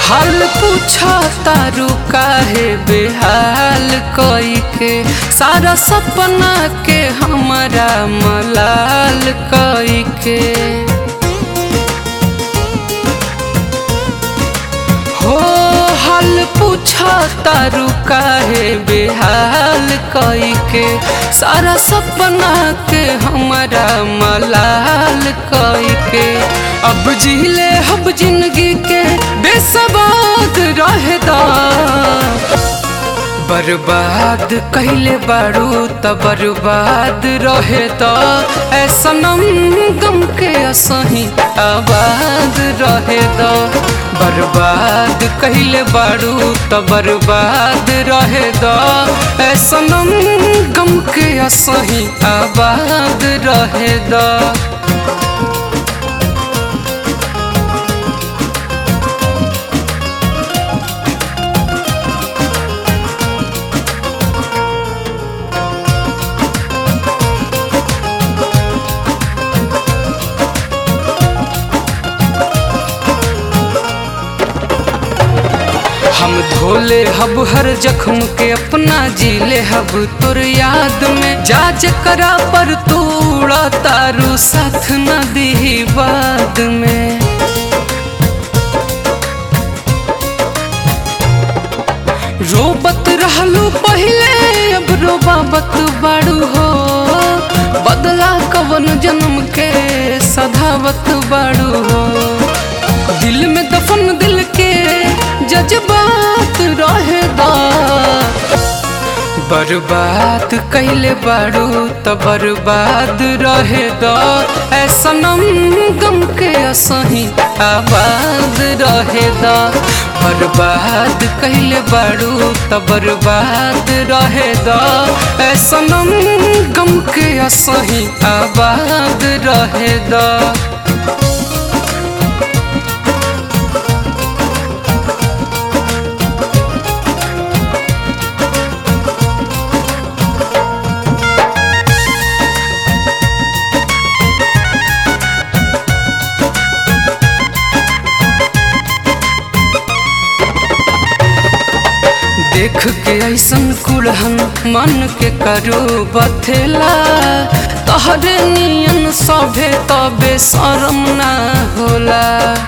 हाल पूछा तारू काहे बेहाल कोई के सारा सपना के हमारा मलाल कोई के हो हाल पूछा तारू काहे बेहाल कोई के सारा सपना के हमारा मलाल कोई के अब जिले हब जिंदगी के बेसबाद रहेदा बर्बाद कहले बारू त बर्बाद रहे त ऐसा नम गम के असही आबाद रहे द बर्बाद कहले बारू त बर्बाद रहे द ऐसा नम गम के असही आबाद रहे द हम धोले हब हर जख्म के अपना जीले हब तुर याद में जाज करा पर तू उड़ा तारू साथ न दी बाद में रोबत रहलू पहले अब रोबाबत बाड़ू हो बदला कवन जन्म के सधावत बाड़ू हो दिल में दफन दिल के जज्बात रहेदा बर्बाद कैले बारू त बर्बाद रहे द ऐसा नम गम के असही आबाद रहे द बर्बाद कैले बारू त बर्बाद रहे द ऐसा नम गम के असही आबाद रहे द देख के ऐसन कुड़हन मन के करो बथेला तहरे नियन सभे तबे शरम ना होला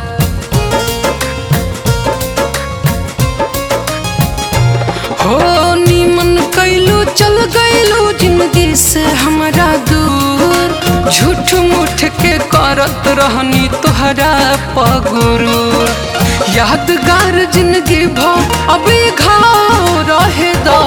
हो निमन कैलू चल गैलू जिंदगी से हमारा दूर झूठ मूठ के करत रहनी तोहरा पगुरू यादगार जिंदगी भ अभी घाव रहे दा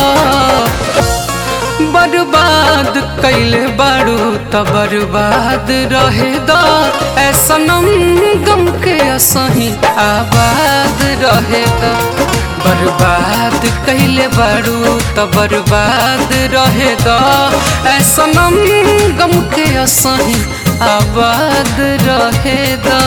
बर्बाद कैले बारू त बर्बाद रहे दा ऐसा नम गम के असही आबाद रहे दा बर्बाद कैले बारू त बर्बाद रहे दा ऐसा नम गम के असही आबाद रहे दा